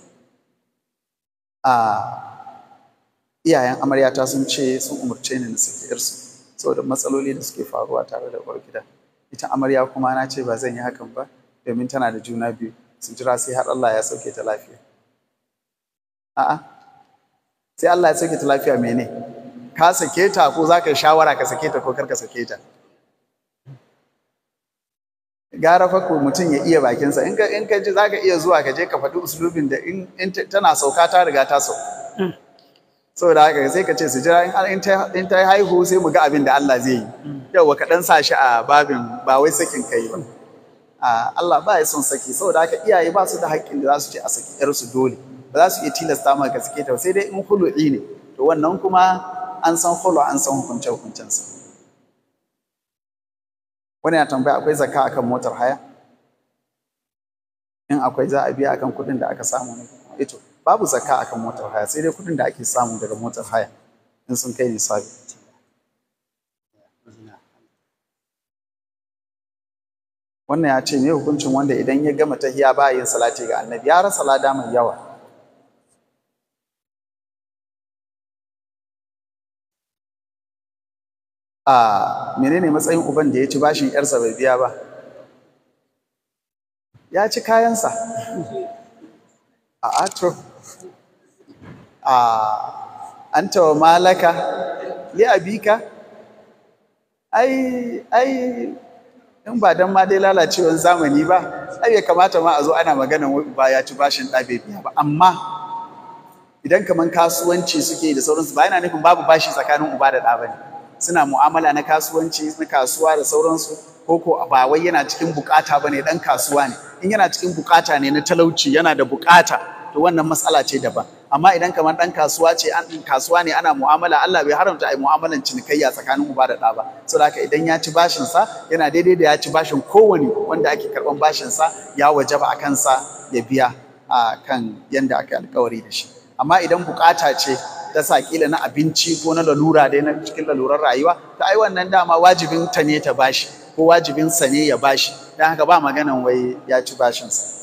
a iyayen amaryata sun ce sun umarce ni na saki yarsu saboda matsaloli da suke faruwa tare da uwar gida ita amarya kuma na ce ba zan yi hakan ba domin tana da juna biyu su jira sai har Allah ya sauke ta lafiya a'a sai Allah ya sauke ta lafiya mene ka sake ta ko za ka yi shawara ka sake ta ko kar ka sake ta gara fa ko mutum ya iya bakinsa in ka in ka ji za ka iya zuwa ka je ka faɗi usulubin da in tana sauka ta riga ta sauka saboda haka sai ka ce su jira in ta haihu sai mu ga abin da Allah zai yi yau ka dan sa shi a babin ba wai sakin kai ba Allah ba ya son saki saboda haka iyaye ba su da haƙƙin da za su ce a saki yar su dole ba za su iya tilasta maka ka sake ta sai dai in hulu'i ne to wannan kuma an san hulu an san hukunce hukuncensa wani ya tambaya akwai zakka akan motar haya in akwai za a biya akan kuɗin da aka samu ne ito babu zakka akan motar haya sai dai kuɗin da ake samu daga motar haya in sun kai nisabi wannan ya ce me hukuncin wanda idan ya gama tahiya ba yin salati ga annabi ya rasa lada mai yawa a menene matsayin uban da ya ci bashin yarsa bai biya ba ya ci kayansa a ato a an tawa malaka li abika ai ai in ba dan ma dai lalacewar zamani ba ai ya kamata ma a zo ana maganan wai ba ya ci bashin ɗa bai biya ba amma idan kaman kasuwanci suke da sauransu ba yana nufin babu bashi tsakanin uba da ɗa ba ne suna mu'amala na kasuwanci na kasuwa da sauransu ko ko ba wai yana cikin bukata bane dan kasuwa ne in yana cikin bukata ne na talauci yana da bukata to wannan matsala ce daban amma idan kamar dan kasuwa ce an kasuwa ne ana mu'amala Allah bai haramta ai mu'amalan cinikayya tsakanin uba da ɗa ba saboda haka idan ya ci bashin sa yana daidai da ya ci bashin kowane wanda ake karban bashin sa ya wajaba a kansa ya biya a kan yanda aka alkawari da shi amma idan bukata ce ta sa kila na abinci ko na lalura dai na cikin lalurar rayuwa ta ai wannan dama wajibin ta ne ta bashi ko wajibin sa ne ya bashi dan haka ba maganan wai ya ci bashin sa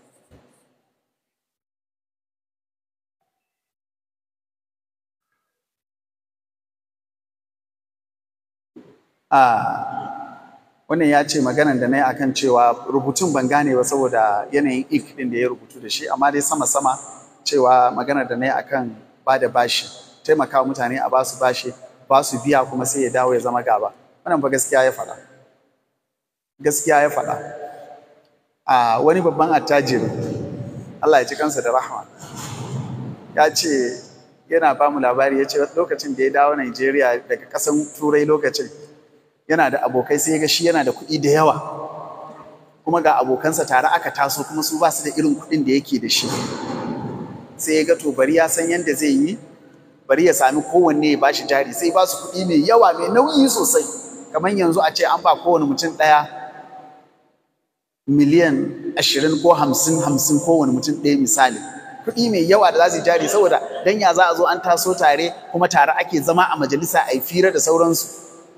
a wannan ya ce maganan da na yi akan cewa rubutun ban gane ba saboda yanayin ik din da ya rubutu da shi amma dai sama-sama cewa maganar da na yi akan ba da bashi taimaka mutane a basu bashi ba su biya kuma sai ya dawo ya zama gaba wannan ba gaskiya ya faɗa gaskiya ya faɗa a wani babban attajiri Allah ya ji kansa da rahama ya ce yana ba mu labari ya ce lokacin da ya dawo Najeriya daga ƙasan turai lokacin yana da abokai sai ya ga shi yana da kuɗi da yawa kuma ga abokansa tare aka taso kuma su ba su da irin kuɗin da yake da shi sai ya ga to bari ya san yadda zai yi bari ya sami kowanne ya bashi jari sai ba su kuɗi mai yawa mai nauyi sosai kamar yanzu a ce an ba kowane mutum ɗaya miliyan ashirin ko hamsin hamsin kowane mutum ɗaya misali kuɗi mai yawa da za su jari saboda dan ya za a zo an taso tare kuma tare ake zama a majalisa a yi fira da sauransu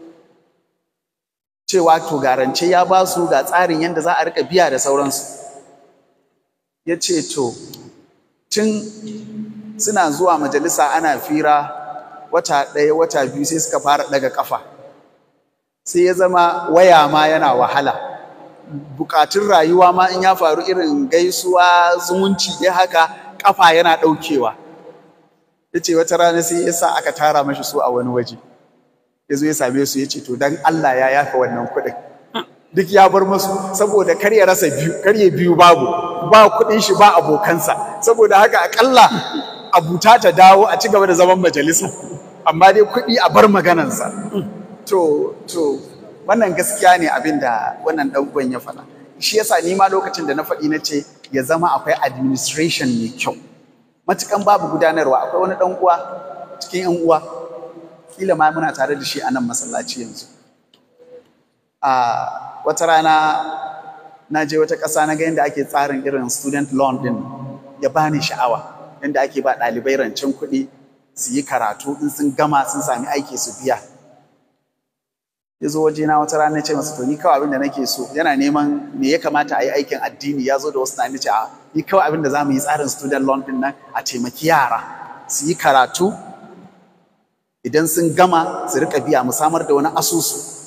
cewa to garance ya ba su ga tsarin yadda za a rika biya da sauransu ya ce to tun suna zuwa majalisa ana fira wata ɗaya wata biyu sai suka fara ɗaga ƙafa sai ya zama waya ma yana wahala bukatun rayuwa ma in ya faru irin gaisuwa zumunci dai haka ƙafa yana ɗaukewa ya ce wata rana sai ya sa aka tara mashi su a wani waje ya zo ya same su ya ce to dan Allah ya yafa wannan kuɗin duk ya bar masu saboda kar ya rasa biyu kar ya biyu babu ba kuɗin shi ba abokansa saboda haka akalla abuta ta dawo a ci gaba da zaman majalisa amma dai kuɗi a bar maganansa to to wannan gaskiya ne abin da wannan ɗan uwan ya faɗa shi yasa ni ma lokacin da na faɗi na ce ya zama akwai administration mai kyau matukan babu gudanarwa akwai wani ɗan uwa cikin yan uwa kila ma muna tare da shi a nan masallaci yanzu a wata rana na je wata ƙasa na ga yadda ake tsarin irin student loan din ya bani sha'awa yadda ake ba ɗalibai rancen kuɗi su yi karatu in sun gama sun sami aiki su biya ya zo waje na wata rana ce masa to ni kawai abin da nake so yana neman me ya kamata a yi aikin addini ya zo da wasu na ce a ni kawai abin da za mu yi tsarin student loan din nan a taimaki yara su yi karatu idan sun gama su rika biya mu samar da wani asusu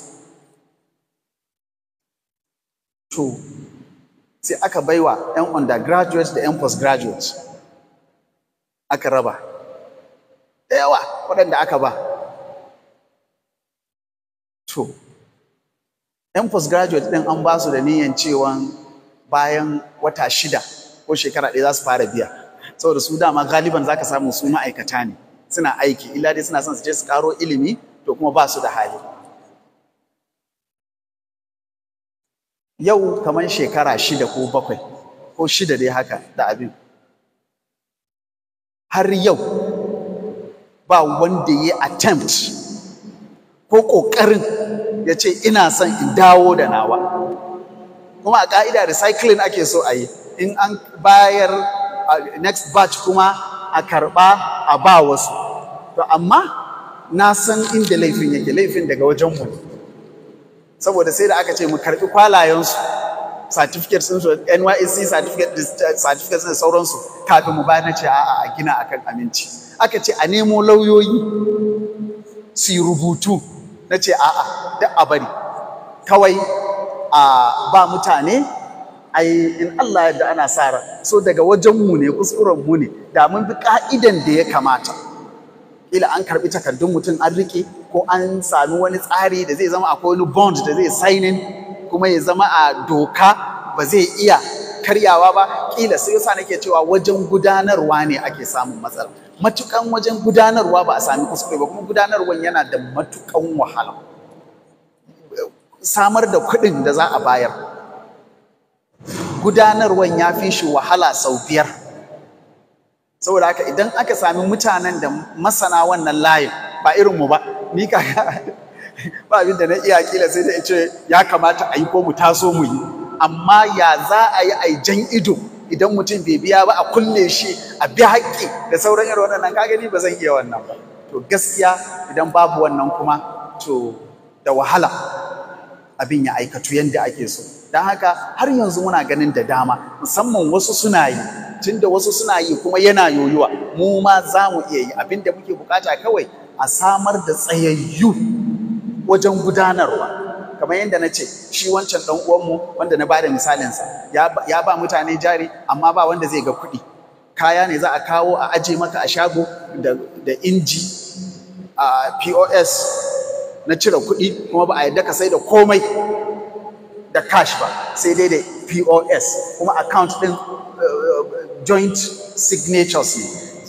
to sai aka baiwa 'yan undergraduate da 'yan postgraduate aka raba da yawa waɗanda aka ba to 'yan postgraduate ɗin an ba su da niyan cewa bayan wata shida ko shekara ɗaya za su fara biya saboda su dama galiban za ka samu su ma'aikata ne suna aiki illa dai suna son su je su karo ilimi to kuma ba su da hali yau kamar shekara shida ko bakwai ko shida dai haka da abin har yau ba wanda ya attempt ko ƙoƙarin ya ce ina son in dawo da nawa kuma a ƙa'ida recycling ake so a yi in an bayar next batch kuma a karɓa a ba wasu to amma na san inda laifin yake laifin daga wajenmu ne saboda sai da aka ce mu karɓi kwalayensu certificate sun su NYSC certificate certificate da sauransu kafin mu bayar na ce a'a a gina akan aminci aka ce a nemo lauyoyi su yi rubutu na ce a'a duk a bari kawai a ba mutane ai in Allah yadda ana sa ran so daga wajen mu ne kuskuren mu ne da mun bi ka'idan da ya kamata kila an karbi takardun mutum an rike ko an sami wani tsari da zai zama akwai wani bond da zai signing kuma ya zama a doka ba zai iya karyawa ba kila sai yasa nake cewa wajen gudanarwa ne ake samun matsala matukan wajen gudanarwa ba a sami kuskure ba kuma gudanarwan yana da matukan wahala samar da kuɗin da za a bayar gudanarwan ya fi shi wahala sau biyar saboda haka idan aka sami mutanen da masana wannan layin ba irinmu ba ni ka ba abin da na iya kila sai da ce ya kamata a yi ko mu taso mu yi amma ya za a yi a jan ido idan mutum bai biya ba a kulle shi a bi haƙƙi da sauran irin waɗannan ka gani ba zan iya wannan ba to gaskiya idan babu wannan kuma to da wahala abin ya aikatu yadda ake so don haka har yanzu muna ganin da dama musamman wasu suna yi tunda wasu suna yi kuma yana yoyuwa mu ma za mu iya yi abin da muke bukata kawai a samar da tsayayyu wajen gudanarwa kamar yadda na ce shi wancan ɗan uwanmu wanda na bada misalinsa ya ba mutane jari amma ba wanda zai ga kuɗi kaya ne za a kawo a aje maka a shago da inji a pos na cire kuɗi kuma ba a yadda ka sai da komai da cash ba sai dai da POS kuma account ɗin joint signatures ne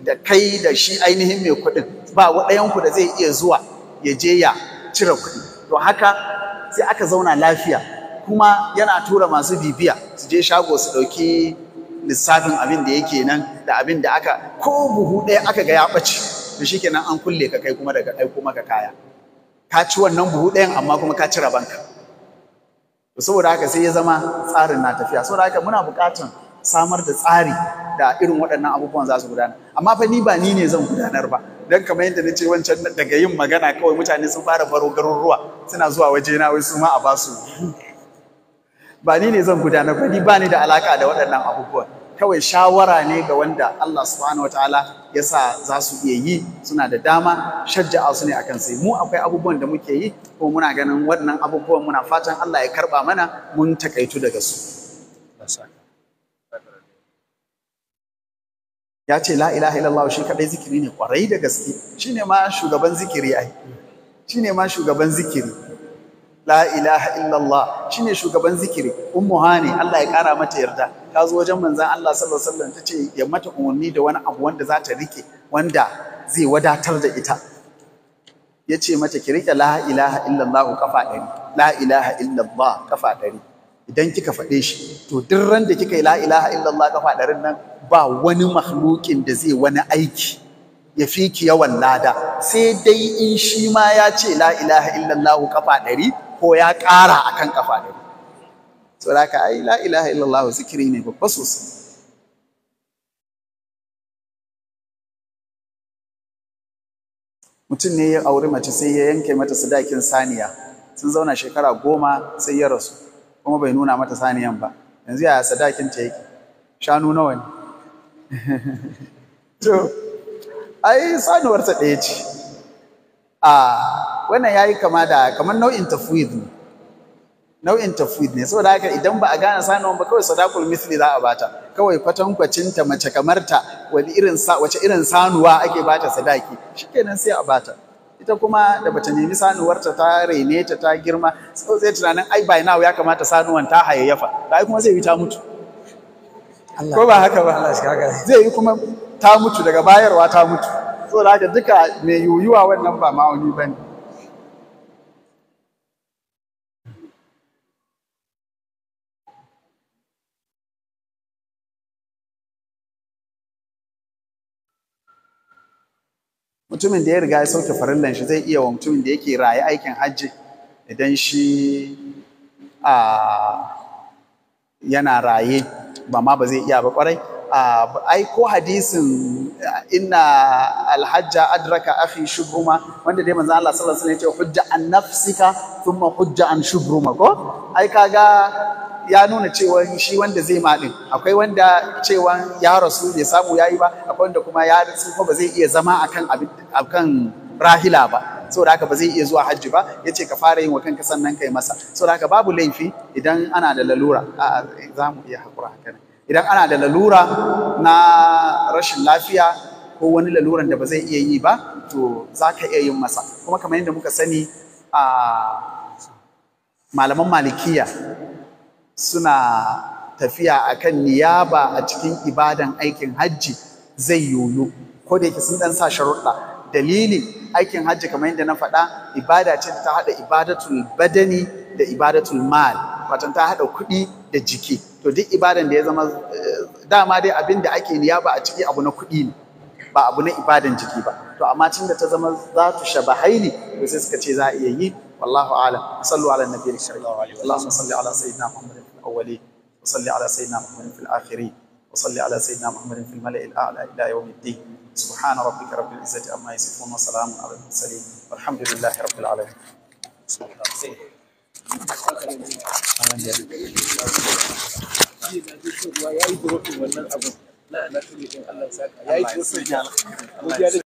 da kai da shi ainihin mai kuɗin ba ɗayanku da zai iya zuwa ya je ya cire kuɗi to haka sai aka zauna lafiya kuma yana tura masu bibiya su je shago su ɗauki lissafin abin da yake nan da abin da aka ko buhu ɗaya aka ga ya ɓace to shikenan an kulle ka kai kuma daga aiko maka kaya ka ci wannan buhu ɗayan amma kuma ka cire banka saboda haka sai ya zama tsarin na tafiya saboda haka muna buƙatar samar da tsari da irin waɗannan abubuwan za su gudana amma fa ni ba ni ne zan gudanar ba dan kamar yadda nace wancan daga yin magana kawai mutane sun fara baro garuruwa suna zuwa waje na wai su ma a ba su ba ni ne zan gudanar ba ni ba ni da alaka da waɗannan abubuwan kawai shawara ne ga wanda Allah subhanahu wataala ya sa za su iya yi suna da dama shajja'a su ne akan sai mu akwai abubuwan da muke yi ko muna ganin waɗannan abubuwan muna fatan Allah ya karɓa mana mun takaitu daga su ya ce la ilaha illallah shi kadai zikiri ne kwarai da gaske shine ma shugaban zikiri ai shine ma shugaban zikiri la ilaha illallah shine shugaban zikiri ummu hani Allah ya kara mata yarda ta zo wajen manzon Allah sallallahu alaihi wasallam tace ya mata umarni da wani abu wanda za ta rike wanda zai wadatar da ita yace mata ki rike la ilaha illallah kafa ɗari la ilaha illallah kafa ɗari idan kika faɗe shi to duk ran da kika yi la ilaha illallah kafa ɗarin nan ba wani makhlukin da zai wani aiki ya fi ki yawan lada sai dai in shi ma ya ce la ilaha illallah kafa ɗari ko ya ƙara akan kafa ɗari saboda haka ai la ilaha illallah zikiri ne babba sosai mutum ne ya auri mace sai ya yanke mata sadakin saniya sun zauna shekara goma sai ya rasu kuma bai nuna mata saniyan ba yanzu yaya sadakin ta yake shanu nawa ne to ai sanuwarsa ɗaya ce a wannan yayi kama da kamar nau'in tafwid ne nau'in tafwid ne saboda haka idan ba a gane sanuwan ba kawai sadakul misli za a bata kawai kwatankwacin ta mace kamar ta wani irin sa wace irin sanuwa ake bata sadaki shikenan sai a bata ita kuma da bata nemi sanuwarta ta rene ta ta girma sai tunanin ai by now ya kamata sanuwan ta hayayyafa ai kuma zai yi ta mutu ko ba haka ba zai yi kuma ta mutu daga bayarwa ta mutu saboda haka duka mai yuyuwa wannan ba ma'auni ba ne mutumin da ya riga ya sauke farillan shi zai iya wa mutumin da yake raye aikin hajji idan shi a yana raye ba ma ba zai iya ba kwarai ai ko hadisin inna alhajja adraka akhi shubruma wanda dai manzo Allah sallallahu alaihi wasallam ya ce hujja an nafsika thumma hujja an shubruma ko ai kaga ya nuna cewa shi wanda zai ma din akwai wanda cewa ya rasu bai samu yayi ba akwai wanda kuma ya rasu ko ba zai iya zama akan akan rahila ba saboda haka ba zai iya zuwa hajji ba yace ka fara yin wa kanka sannan kai masa saboda haka babu laifi idan ana da lalura a za mu iya hakura haka idan ana da lalura na rashin lafiya ko wani laluran da ba zai iya yi ba to za ka iya yin masa kuma kamar yadda muka sani a malaman malikiya suna tafiya akan niyaba a cikin ibadan aikin hajji zai yoyo ko da yake sun dan sa sharuɗa dalili aikin hajji kamar yadda na faɗa ibada ce ta haɗa ibadatul badani da ibadatul mal watan ta haɗa kuɗi da jiki to duk ibadan da ya zama dama dai abin da ake niyaba a ciki abu na kuɗi ne ba abu na ibadan jiki ba to amma tun da ta zama za tu shabahaini to sai suka ce za a iya yi wallahu alam sallu ala nabiyil karim allahumma salli ala sayyidina muhammadin fil awwalin wa salli ala sayyidina muhammadin fil akhirin wa salli ala sayyidina muhammadin fil mala'il a'la ila yawmiddin سبحان ربك رب العزة عما يصفون وسلام على المرسلين والحمد لله رب العالمين ya yi wannan abin na na tuni din Allah ya saka ya yi